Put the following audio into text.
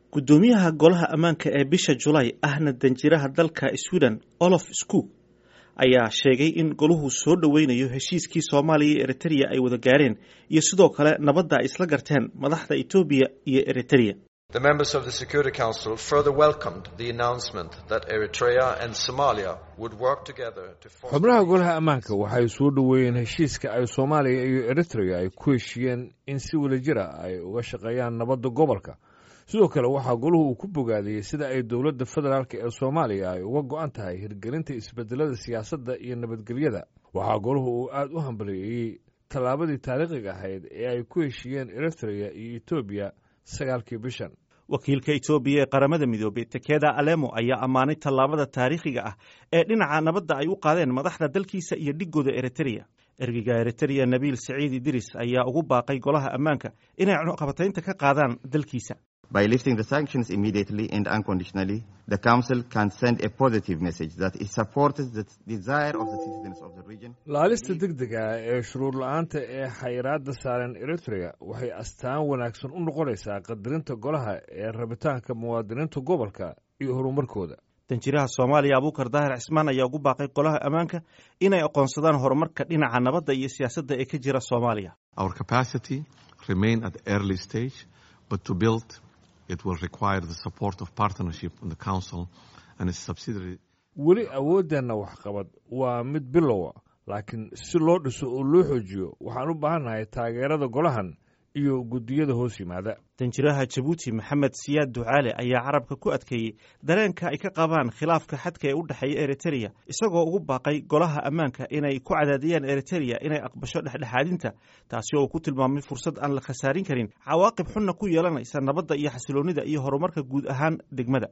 guddoomiyaha golaha ammaanka ee bisha julaay ahna danjiraha dalka sweden olof skog ayaa sheegay in goluhu soo dhoweynayo heshiiskii soomaaliya iyo eritrea ay wada gaareen iyo sidoo kale nabadda ay isla garteen madaxda etoobiya iyo eritrea The members of the Security Council further welcomed the announcement that Eritrea and Somalia would work together to xubnaha golaha ammaanka waxay soo dhoweeyeen heshiiska ay soomaaliya iyo eritrea ay ku heshiiyeen in si wadajira ay uga shaqeeyaan nabadda gobolka sidoo kale waxaa goluhu uu ku bogaadiyey sida ay dowladda federaalk ee soomaaliya ay uga go-an tahay hirgelinta isbedelada siyaasadda iyo nabadgelyada waxaa goluhu uu aada u hambaliyeeyey tallaabadii taariikhiga ahayd ee ay ku heshiiyeen eritrea iyo etoobiya sagaalkii bishan wakiilka etoobiya ee qaramada midoobey tekeda alemo ayaa ammaanay tallaabada taariikhiga ah ee dhinaca nabadda ay u qaadeen madaxda dalkiisa iyo dhigooda eritrea ergeyga eritrea nabiil siciid idris ayaa ugu baaqay golaha ammaanka inay cunuqabataynta ka qaadaan dalkiisa By lifting the sanctions immediately and unconditionally, the Council can send a positive message that it supports the desire of the citizens of the region. laalista degdega ah ee shuruur la-aanta ee xayiraadda saaran eritrea waxay astaan wanaagsan u noqonaysaa qadarinta golaha ee rabitaanka muwaadiniinta gobolka iyo horumarkooda danjiraha soomaaliya abuukar daahir cismaan ayaa ugu baaqay golaha ammaanka inay aqoonsadaan horumarka dhinaca nabadda iyo siyaasadda ee ka jira soomaaliya Our capacity remain at the early stage, but to build it will require the support of partnership in the Council and its subsidiary. weli awooddeenna waxqabad waa mid bilowa laakiin si loo dhiso oo loo xoojiyo waxaan u baahannahay taageerada golahan iyo guddiyada hoos yimaada danjiraha jabuuti maxamed siyaad ducaale ayaa carabka ku adkeeyey dareenka ay ka qabaan khilaafka xadka ee u dhexeeya eritrea isagoo ugu baaqay golaha ammaanka inay ku cadaadiyaan eritrea inay aqbasho dhexdhexaadinta taasi oo uu ku tilmaamay fursad aan la khasaarin karin cawaaqib xunna ku yeelanaysa nabadda iyo xasiloonnida iyo horumarka guud ahaan degmada